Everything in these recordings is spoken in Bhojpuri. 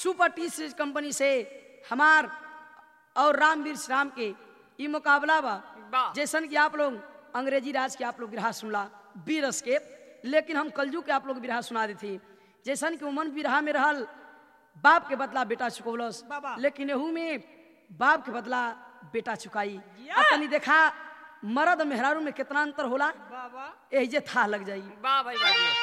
सुपर टी सीरीज कंपनी से हमार और रामवीर श्री राम के ई मुकाबला बा वाह। जैसन कि आप लोग अंग्रेजी राज के आप लोग बिरहा सुनला बीरस के लेकिन हम कलजू के आप लोग बिरहा सुना दी थी जैसन कि उमन बिरहा में रहल बाप के बदला बेटा चुकौलस बाबा। लेकिन एहू में बाप के बदला बेटा चुकाई या। आ तनी देखा मर्द मेहरारू में कितना अंतर होला बाबा यही जे था लग जाई वाह भाई वाह जी।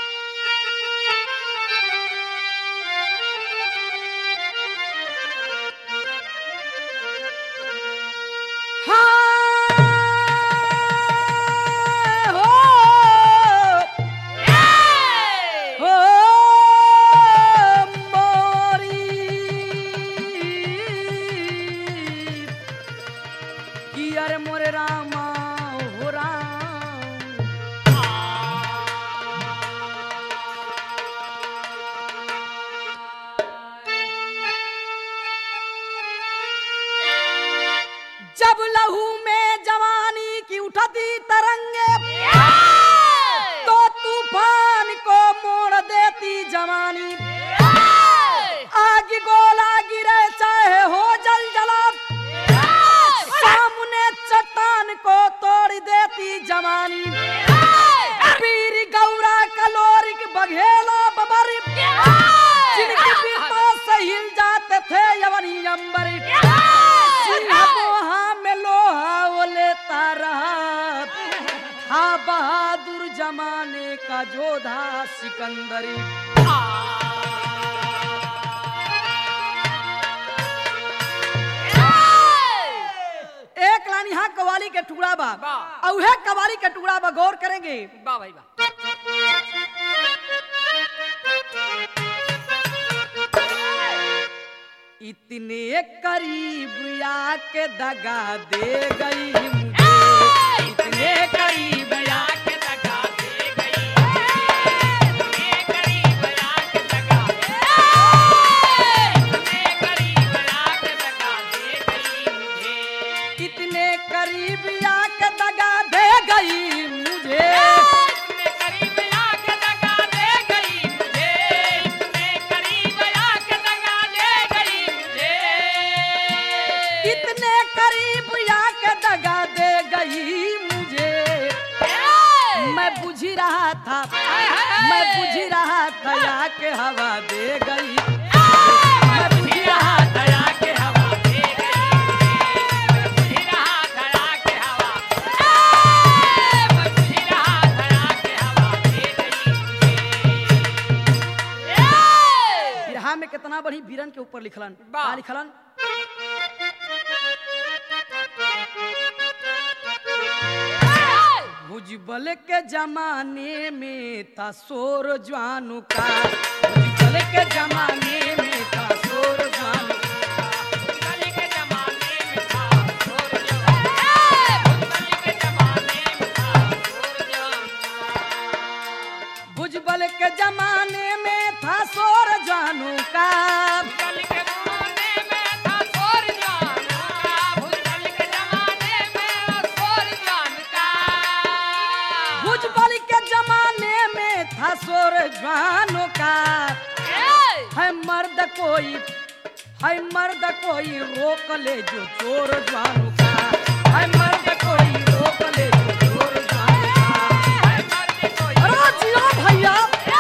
हाँ, हो, हो, मोरी। कि अरे मोरे रामा हो राम जब लहू में जवानी की उठती तरंगे तो तूफान को मोड़ देती जवानी आग गोला गिरे चाहे हो जल जला सामने चट्टान को तोड़ देती जवानी पीर गौरा कलोरिक बघेला बबरी जिनकी बिरता से हिल जाते थे यवनी अंबरी सिंह में लोहा वो लेता रहा था बहादुर जमाने का जोधा सिकंदरी एक लाइन यहाँ कवाली के टुकड़ा बा वाह। और उहे कवाली के टुकड़ा बा गौर करेंगे वाह भाई वाह इतने करीब आके दगा दे गई मुझे इतने करीब आके दगा दे गई इतने करीब आके दगा दे इतने करीब आके दगा दे गई मुझे इतने करीब आके दगा दे गई मुझे इतने करीब आके दगा दे गई मुझे इतने करीब आके दगा दे गई मुझे इतने करीब आके दगा दे गई मुझे मैं बुझ रहा था मैं बुझ रहा था आके हवा दे गई मैं बुझ रहा था आके हवा दे गई बुझी रहा धड़ा के हवा बुझी रहा धड़ा के हवा दे गई बिरहा में कितना बड़ी बीरन के ऊपर लिखलन वाह। का लिखलन भुजबल के जमाने में था शोर जवानों का भुजबल के जमाने में था शोर जवानों कली के जमाने में था शोर जवान कली के जमाने में था शोर जवान भुजबल के जमाने में था शोर जवानों का कली के जमाने में था शोर जवान का भूतल के जमाने में शोर जवान का भुजबल के जमाने में था शोर जवानों का है मर्द कोई है मर्द कोई रोक ले जो चोर जवानों का है मर्द कोई रोक ले जो चोर जवानों का अरे जियो भैया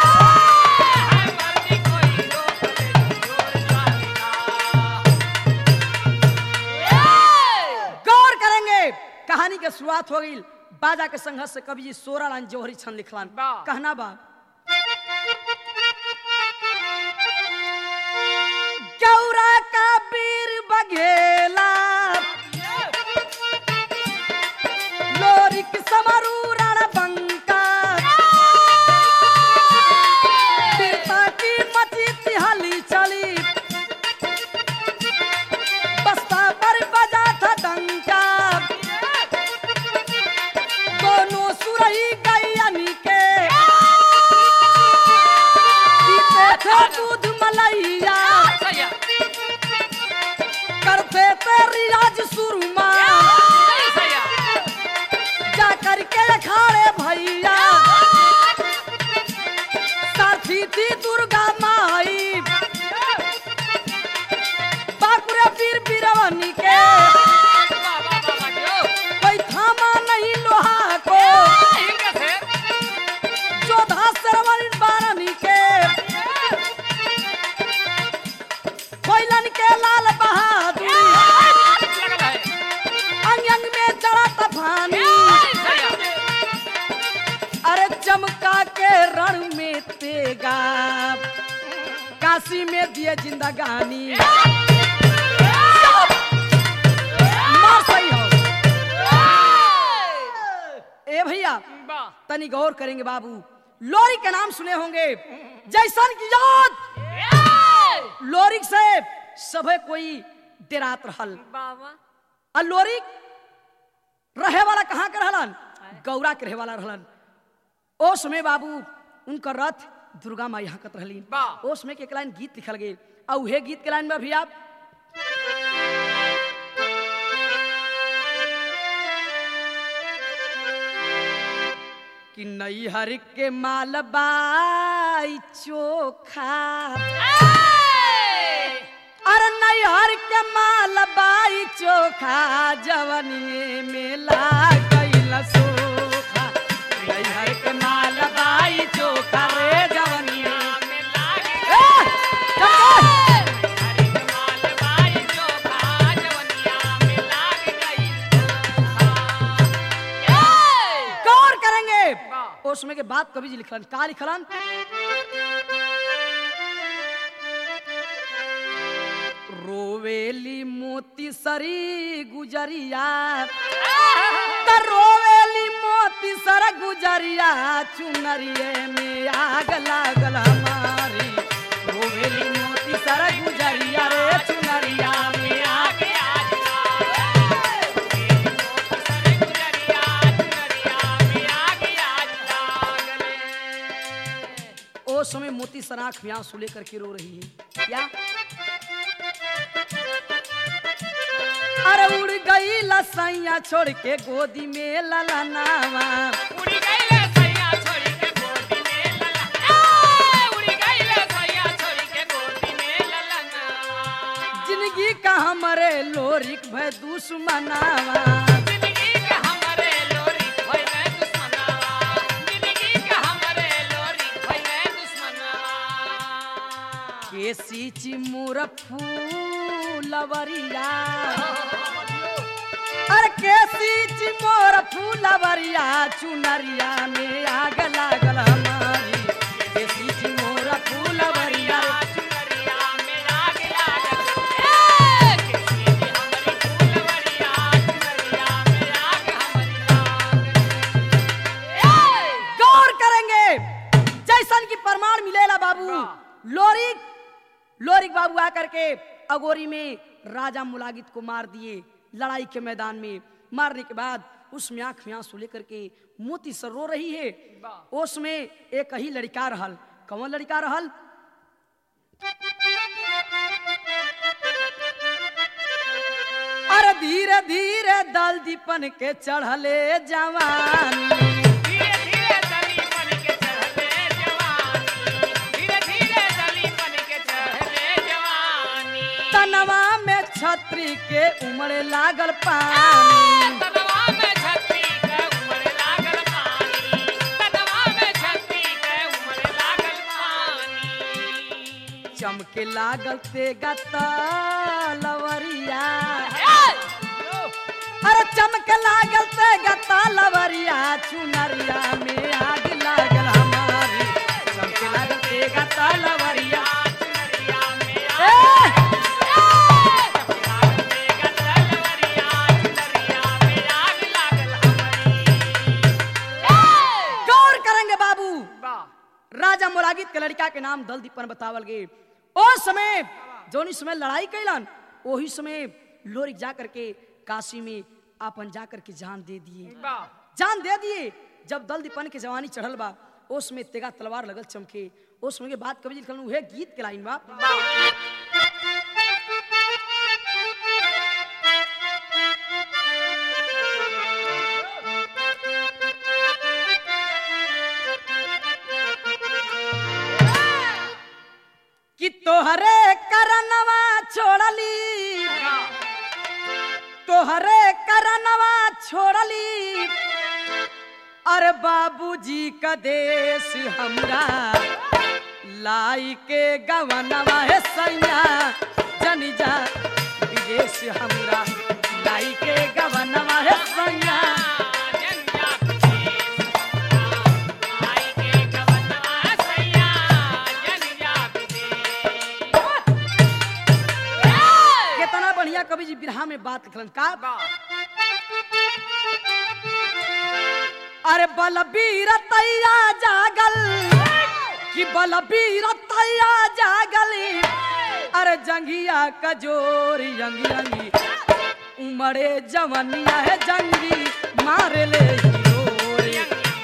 गौर करेंगे कहानी के शुरुआत हो गई बाजा के संघर्ष से कवि जी सोरा लाइन जौहरी छन लिखलान वाह। कहना बा गौरा का बीर बघेला लोरिक समरू रणबंका वीरता की मची तिहाली चली बस्ता पर बजा था डंका दोनों सुरही गैयनी के पीते थे दूध मलैया करते थे रियाज सुरमा जा करके अखाड़े भैया साथी थी दुर्गा माई काशी में दिए जिंदगानी मार सही हो ए भैया वाह तनी गौर करेंगे बाबू लोरी के नाम सुने होंगे जैसन की याद लोरिक से सभे कोई डेरात रहल बाबा आ लोरिक रहे वाला कहाँ के रहलन गौरा के रहे वाला रहलन ओ समय बाबू उनका रथ दुर्गा माई हकत रहली वाह। ओ समय के एक लाइन गीत लिखल गई आ उहे गीत के लाइन में भी आप कि नैहर के मालबाई चोखा अरे नैहर के मालबाई चोखा जवनिए में लागल सोखा नैहर के मालबाई चोखा रे जवनिए ए, चल, चल। गौर करेंगे वाह। उसमें के बात कवि जी लिखलन का लिखलन रोवेली मोती सरी गुजरिया त रोवेली मोती सर गुजरिया चुनरिए में आग लागल हमारी रोवेली मोती सर गुजरिया रे चुनरिया में आग ओ समय मोती सराख में आंसू लेकर के रो रही है क्या अरे उड़ गई लसैया छोड़ के गोदी में ललनावा जिंदगी का हमरे लोरिक भय दुश्मनावा केसी चिमुर फूलवरिया अरे केसी चिमोर फूलवरिया चुनरिया में आग लागल हमारी केसी चिमोर फूलवरिया गौर करेंगे जैसन की प्रमाण मिलेला बाबू लोरिक लोरिक बाबू आकर के अगोरी में राजा मुलागित को मार दिए लड़ाई के मैदान में मारने के बाद उसमें आंख में आंसू लेकर के मोती सर रो रही है उसमें एक ही लड़का रहल कौन लड़का रहल अरे धीरे धीरे दल दीपन के चढ़ले जवानी तनवा में छतरी के उमड़े लागल पानी चमके लागल तेगा तलवरिया अरे चमके लागल तेगा तलवरिया चुनरिया में आग लागल हमारी चमके लागल तेगा तलवरिया ए! गौर करेंगे बाबू राजा मुलागित के लड़का के नाम दल दीपन बतावल गए ओ समय जोनी समय लड़ाई कैलन वही समय लोरिक जा करके काशी में आपन जा करके जान दे दिए जान दे दिए जब दल दीपन के जवानी चढ़ल बा ओस में तेगा तलवार लगल चमके ओस में के बात कवि जी लिखल उहे गीत के लाइन बा कि तोहरे करनवा छोड़ली तोहरे करनवा छोड़ली अरे बाबूजी का देश हमरा लाई के गवनवा है सैया जनी जा विदेश हमरा लाई के गवनवा है सैया बिरहा में बात लिखलन का बा अरे बलबीर तैया जागल कि बलबीर तैया जागल अरे जंगिया कजोरी यंगी यंगी उमड़े जवनिया है जंगी मारे ले हिरोरी।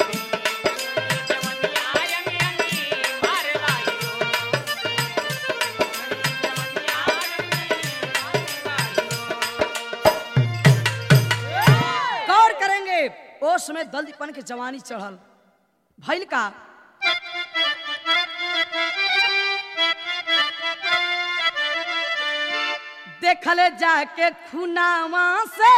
गौर करेंगे ओ समय दलदीपन के जवानी चढ़ल भइल का देखले जाके खुनावा से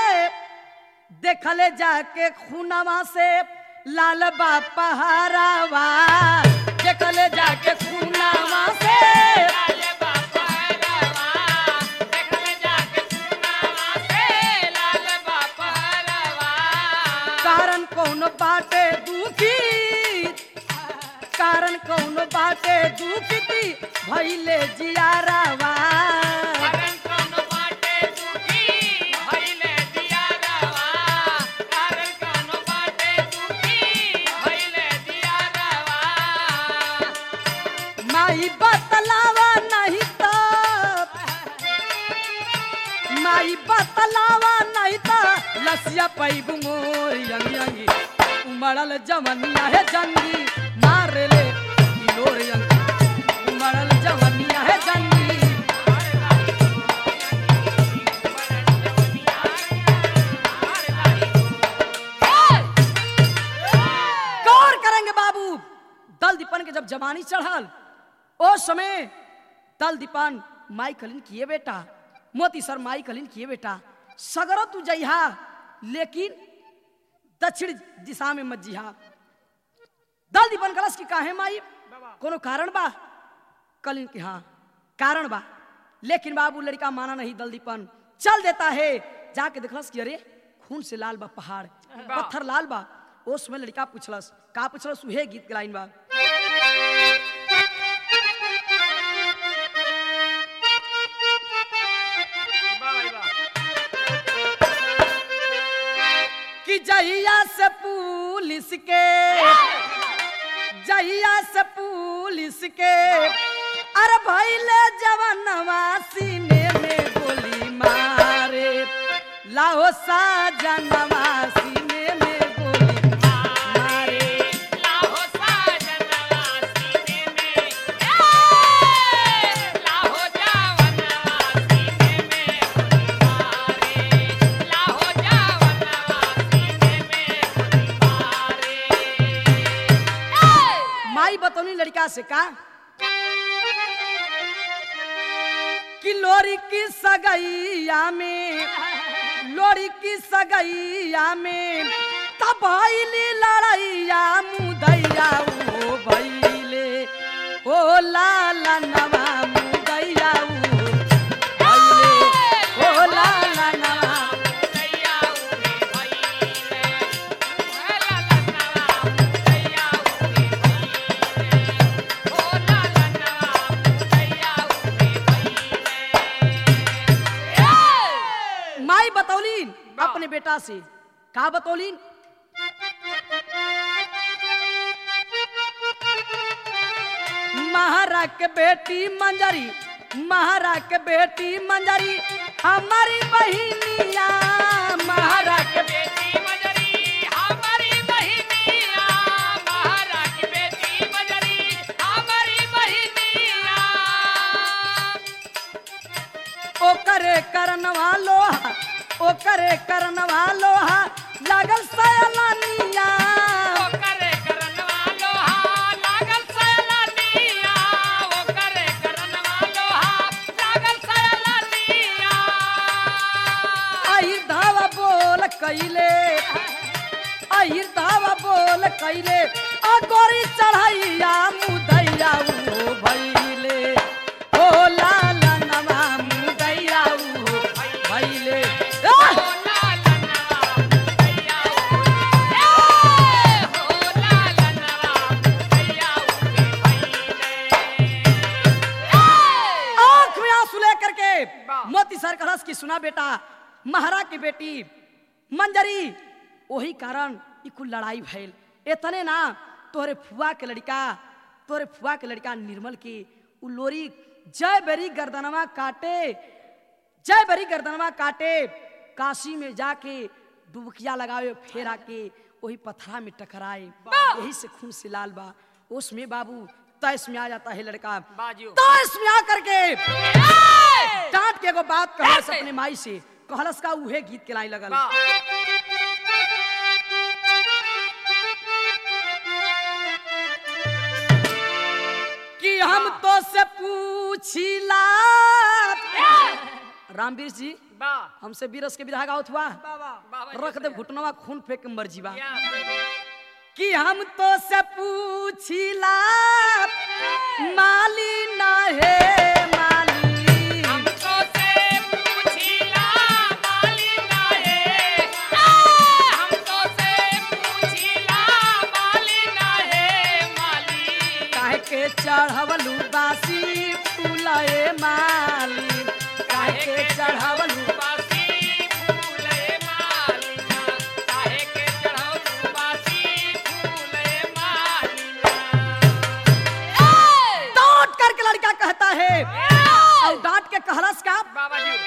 देखले जाके खुनावा से लाल बापा हरावा देखले जाके खुनावा से कारण कौन बाटे दुखी कारण कौन बाटे दुखी थी भइले जियारावा माई बतलावा नहीं तो माई बतलावा नहीं तो लसिया पैगु मोर यंगी यंगी उमड़ल जवनिया है जंगी मार ले किलोर यंगी उमड़ल जवनिया है जंगी गौर करेंगे बाबू दल दीपन के जब जवानी चढ़ल ओ समय दल दीपन माई कलिन किए बेटा मोती सर माई कलिन किए बेटा सगरो तू जइहा लेकिन दक्षिण दिशा में मत जिहा दल दीपन कलश की काहे माई कोनो कारण बा कलिन की हाँ कारण बा लेकिन बाबू लड़का माना नहीं दल दीपन चल देता है जाके देखलस कि अरे खून से लाल बा पहाड़ पत्थर लाल बा उस समय लड़का पूछलस का पूछलस उहे गीत गलाइन बा कि जहिया से पुलिस के जहिया से पुलिस के अरे भैले जवनवा सीने में गोली मारे लाहो साजनवा सीने में गोली मारे माई बतौनी लड़का से का कि लोरी की सगैया में लोरी की सगैया में तब भैली लड़ैया मुदैया ओ भैले ओ लाला नवा मुदैया ओ भैले ओ लाला नवा माई बतौलीन अपने बेटा से का बतौलीन महारा के बेटी मंजरी महारा के बेटी मंजरी हमारी बहिनिया महारा के ओकरे करनवा लोहा ओकरे करनवा लोहा लागल सयलानिया अहिर धावा बोल कैले अहिर धावा बोल कैले आ गोरी चढ़ैया मुदैया ओ भैले ओ लाला नवा मुदैया ओ भैले आह! आंख में आंसू लेकर के मोती सर कहलस की सुना बेटा महारा की बेटी मंजरी वही कारण ई कुल लड़ाई भइल इतने ना तोहरे फुआ के लड़का तोहरे फुआ के लड़का निर्मल की उ लोरी जय बेरी गर्दनवा काटे जय बरी गर्दनवा काटे काशी में जाके डुबकिया लगावे फेरा के वही पथरा में टकराए यही से खून से लाल बा उसमें बाबू तैस में आ जाता है लड़का बाजू तैस में आकर के डांट के एगो बात कहलस अपने माई से कहलस का उहे गीत के लाई लगल कि हम तो से पूछिला रामवीर जी बा हमसे बीरस के विधा गावत हुआ बाबा रख दे घुटनवा खून फेंक के मर जीवा या कि हम तो से पूछिला माली ना हे माली हमको से पूछिला माली नाहे हमको से पूछिला माली नाहे माली काहे के चढ़वलू बासी फूलए माली काहे के चढ़वलू बासी फूले मालिना काहे के चढ़ाऊ बासी फूले मालिना डांट करके लड़का कहता है और डांट के कहलस का बाबा जी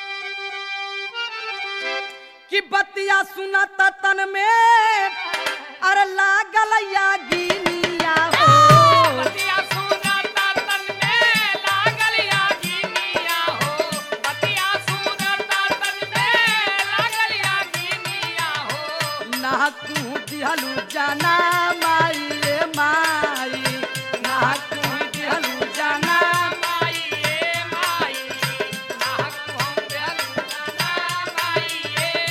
कि बतिया सुनत तन में अरे लागल या गिनिया हो बतिया सुनता तन में लागल यागिनिया हो बतिया सुनता तन में लागल यागिनिया हो ना तू दिहलू जाना माई रे माई ना तू दिहलू जाना माई ए माई नाहक हम बेलू जाना माई ए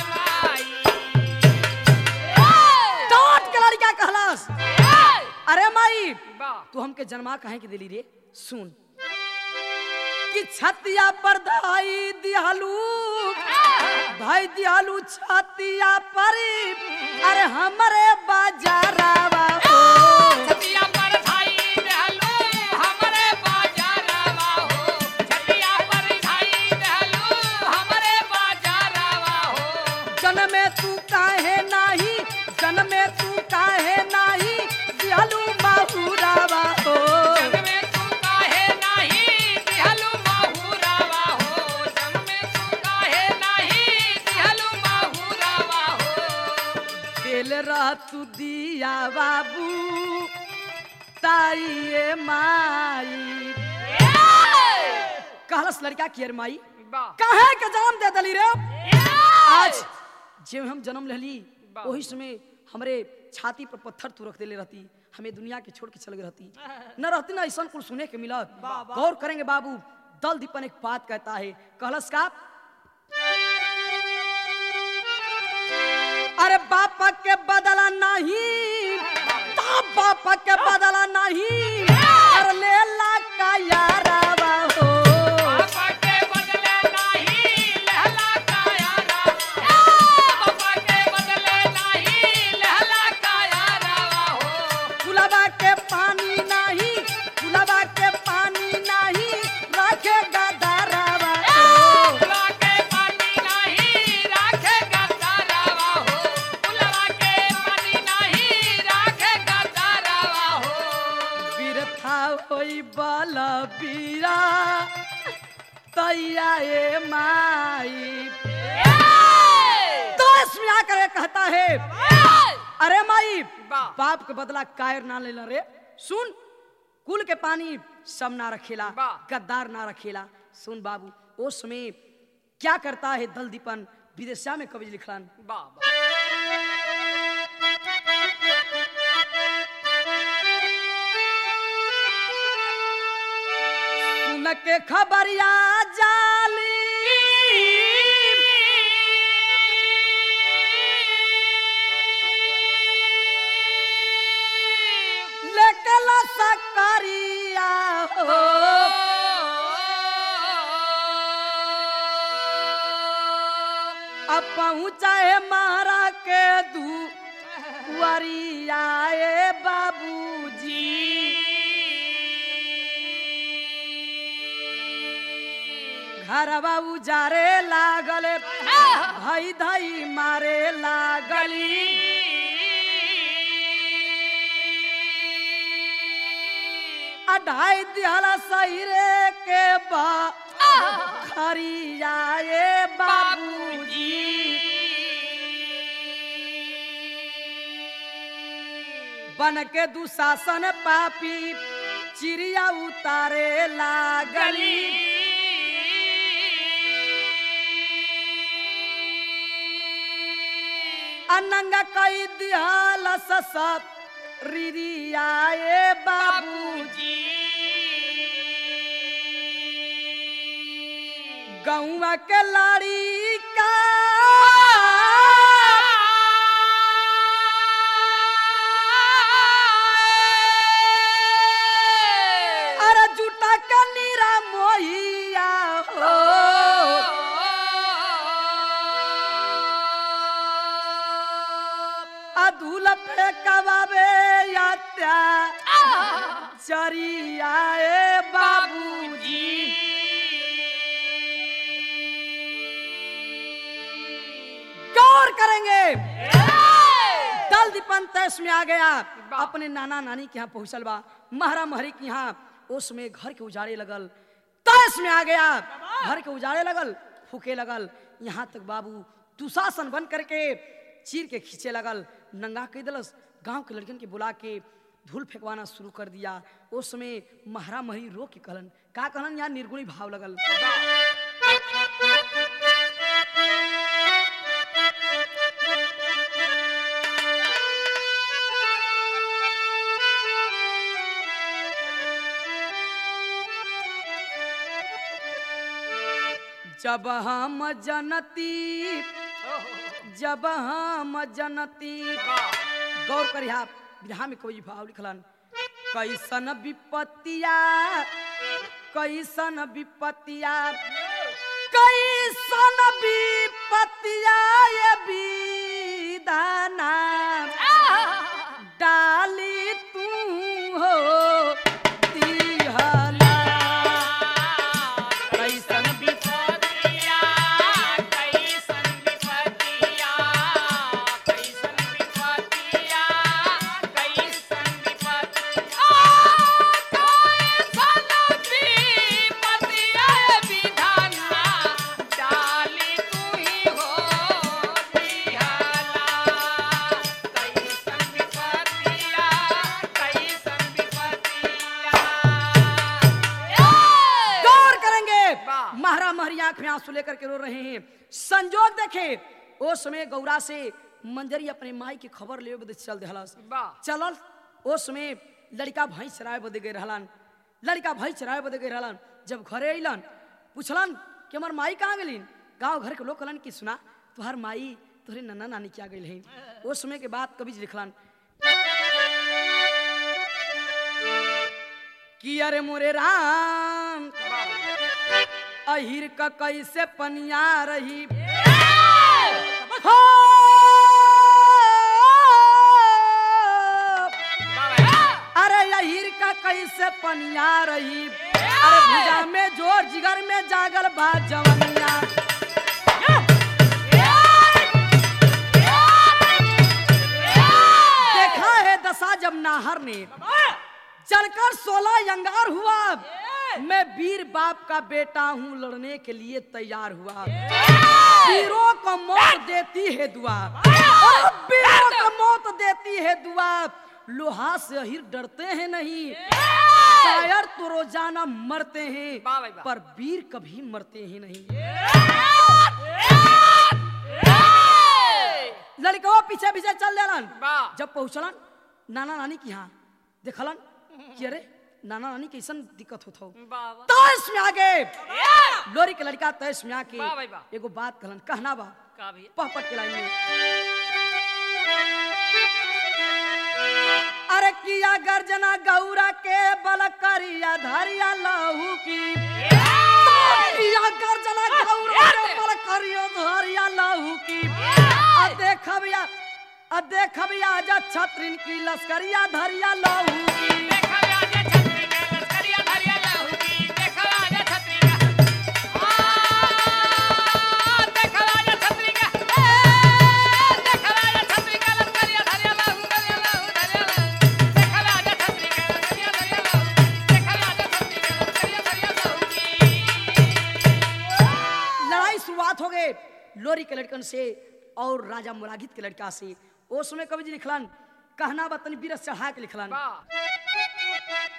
माई डांट के लड़का कहलस अरे माई बा तू हमके जन्मा काहे के दिली रे सुन कि छतिया पर धाई दिहलू भाई दिहलू छतिया पर अरे हमरे बाजारावा हो छतिया पर धाई रहलू हमरे बाजारवा हो छतिया पर धाई रहलू हमरे बाजारवा हो जन्मे तू काहे नाही जन्मे तू काहे नाही दिहलू बाबूरावा हो जग में तू काहे नाही दिहलू माहुरावा हो जग में तू काहे नाही दिहलू माहुरावा हो दिल रह तू दिया बाबू ताइए माई कहलस लड़का की अरे माई बा काहे के जन्म दे दली रे आज जब हम जन्म लेली वाह। वही समय हमरे छाती पर पत्थर तू रख देले रहती हमें दुनिया के छोड़ के चल गई रहती न रहती ना ऐसा कुछ सुने के मिलत गौर करेंगे बाबू दल दीपन एक बात कहता है कहलस का अरे बापा के बदला नहीं ता बापा के बदला नहीं अरे लेला का यारावा हो बाबा के बदले नाही लहला कायारा बाबा के बदले नाही लहला कायारा हो गुलाबा के पानी नहीं गुलाबा के पानी नहीं रखे गदारावा फुलवा के पानी नाही राखे गदारावा हो फुलवा के पानी नाही राखे गदारावा हो बिरथा होई बल बीरा तैया ए माई तो इसमें आकर ये कहता है अरे माई वाह। बाप के बदला कायर ना लेला रे सुन कुल के पानी सब ना रखेला वाह। गद्दार ना रखेला सुन बाबू उस समय क्या करता है दल दीपन विदेशा में कवि लिखलन बाबा सुन के खबरिया जाली लेकला सकरिया हो अब पहुँचा है मारा के दू वरियाए बाबूजी घरवा उजारे लागल हई धई मारे लागली अढ़ाई दिहला सैरे के बा खरियाए बाबूजी बन के दुशासन पापी चिड़िया उतारे लागली अनंग कई दिहल सब रिरियाए बाबूजी गौवा के लाड़ी का अरे जुटा के नीरा मोहिया हो अधूल पे कबाबे यात्या चरियाए बाबूजी गौर करेंगे दल दीपन तैस में आ गया अपने नाना नानी के यहाँ पहुंचल बा महरा महरी के यहाँ उसमें घर के उजाड़े लगल तैस में आ गया घर के उजाड़े लगल फूके लगल यहाँ तक बाबू दुशासन बन करके चीर के खींचे लगल नंगा कह दिलस गांव के लड़कन के बुला के धूल फेंकवाना शुरू कर दिया उस समय महरा महरी रो के कहलन का कहलन यहाँ निर्गुणी भाव लगल जब हम जनती जब हम जनती गौर करी आप बिरहा में कोई भाव लिखलन कैसन विपत्तिया कैसन विपत्तिया कैसन विपत्तिया ये विधाना डाली तू हो दिहला कैसन विपत्तिया कैसन विपत्तिया कैसन विपत्तिया कैसन विपत्तिया कैसन विपत्तिया विधाना डाली तू ही हो दिहाला कैसन विपत्तिया कैसन विपत्तिया गौर करेंगे वाह। महारा महरी आंख में आंसू लेकर के रो रहे हैं संजोग देखे ओ समय गौरा से मंजरी अपने माई की खबर ले बदे चल देहलस वाह। चलल ओ समय लड़का भाई चराए बदे गए रहलन लड़का भाई चराए बदे गए रहलन जब घरे अइलन पूछलन कि हमार माई कहाँ गेलिन गांव घर के लोग कहलन कि सुना तुहार माई तोहरे नन्ना नानी क्या गई हैं ओ समय के बाद कवि जी लिखलन कि अरे मोरे राम अहिर का कैसे पनिया रही हो अरे अहिर का कैसे पनिया रही अरे भुजा में जोर जिगर में जागल बा जवनिया देखा है दशा जब नाहर ने चलकर सोलह अंगार हुआ मैं वीर बाप का बेटा हूँ लड़ने के लिए तैयार हुआ वीरों को मौत देती है दुआ और वीरों को मौत देती है दुआ लोहा से अहिर डरते हैं नहीं शायर तो रोजाना मरते हैं वाह भाई वाह। पर वीर कभी मरते ही नहीं लड़का पीछे पीछे चल देलन वाह। जब पहुंचलन नाना नानी के यहाँ देखलन कि अरे नाना नानी कैसन दिक्कत होत हो बाबा तैस में आगे लोरी के लड़का तैस में आके वाह भाई वाह। एगो बात कहलन कहना बा का भी पहपट के लाइन में अरे किया गर्जना गौरा के बल करिया धरिया लहू की किया गर्जना गौरा के बल करिया धरिया लहू की आ देखबिया आ देखबिया जा छत्रिन की लश्करिया धरिया लहू की देखा आजा छतरी के लश्करिया धरिया लहू की देखा आजा छतरी का लोरी के लड़कन से और राजा मुरागित के लड़का से ओ समय कवि जी लिखलन कहना बतन बीरस चढ़ा के लिखलन वाह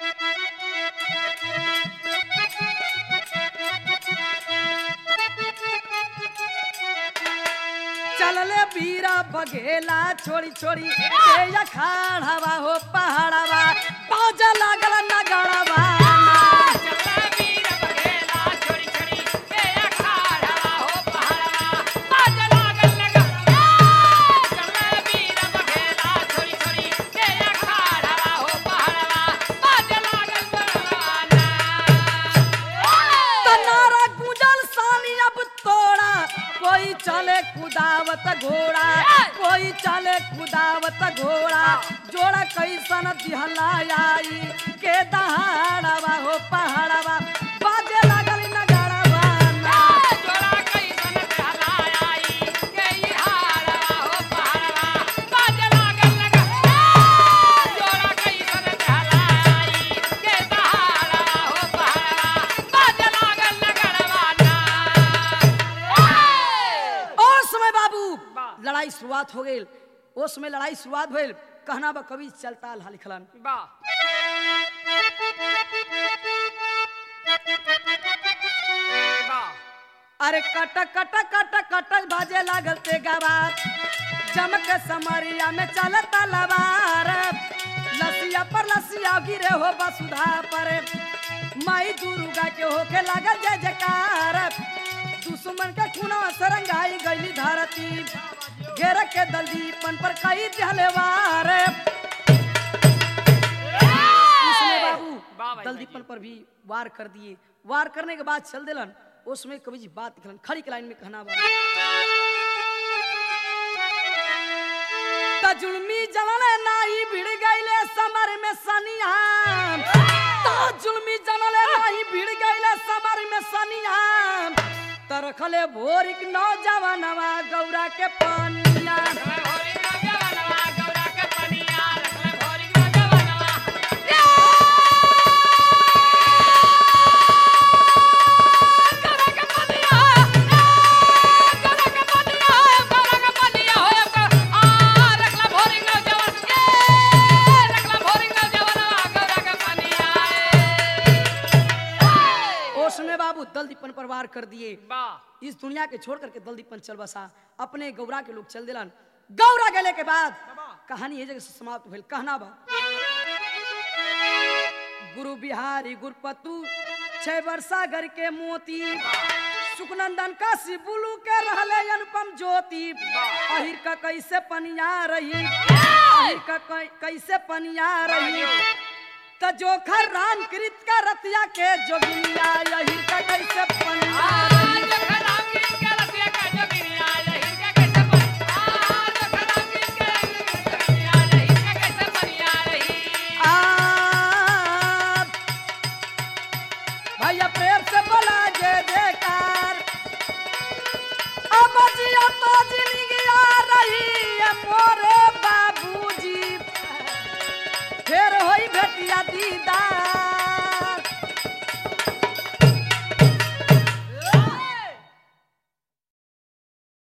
चलले बीरा बघेला छोड़ी छोड़ी ए अखाड़वा हो पहाड़वा बाजा लागल नगड़वा चला वीर बघेला छोड़ी छोड़ी के अखाड़ा हो पहाड़ा बाज लागल लगा चला वीर बघेला छोड़ी छोड़ी के अखाड़ा हो पहाड़ा बाज लागल बरवाना तनारा गुजल सानी अब तोड़ा कोई चले कुदावत घोड़ा कोई चले कुदावत घोड़ा जोड़ा कैसन दिहला आई के दहाड़वा हो पहाड़वा बाजे लागल नगड़वा ना। जोड़ा कैसन कहलाया आई के ई हाड़ा हो पहाड़ा बाज लागल लगा जोड़ा कैसन कहलाया आई के दहाड़ा हो पहाड़ा बाज लागल लगड़वाना और समय बाबू वाह। लड़ाई शुरुआत हो गई ओ समय लड़ाई शुरुआत भइल कहना बा कवि चलता ला लिखलन वाह वाह अरे कट कट कट कट बाजे लागल ते गवार चमक समरिया में चलता लवार लसिया पर लसिया गिरे हो बसुधा पर माई दुर्गा के होके लागल जय जयकार दुश्मन के खूना सरंगाई गईली धरती घेर के दलदीपन पर कई जहलेवार उसने बाबू वाह भाई, दलदीपन पर भी वार कर दिए वार करने के बाद चल दिलन उसमें कवि जी बात निकलन खड़ी के लाइन में कहना बा त जुल्मी जनले नाई भिड़ गईले समर में सनिया त जुल्मी जनले नाई भिड़ गईले समर में सनिया तरखले भोरिक नौजवानवा गौरा के पनिया रखले भोरी ना जवनवा गौरा के पनिया रखले भोरी ना जवनवा गौरा के पनिया गौरा के पनिया गौरा के पनिया हो आ रखले भोरी ना जवन रखले भोरी ना जवनवा गौरा के पनिया उसमें बाबू दलदीपन पर वार कर दिए वाह इस दुनिया के छोड़ करके दलदीपन चल बसा अपने गौरा के लोग चल दिलन गौरा गेले के बाद कहानी ये जगह से समाप्त भेल कहना बा गुरु बिहारी गुरपतु छह वर्षा घर के मोती सुखनंदन काशी बुलू के रहले अनुपम ज्योति अहिर का कैसे पनिया रही अहिर का कै- कैसे पनिया रही त जोखर राम कृत का रतिया के जोगिनिया अहिर का कैसे पनिया रही आ भैया प्रेम से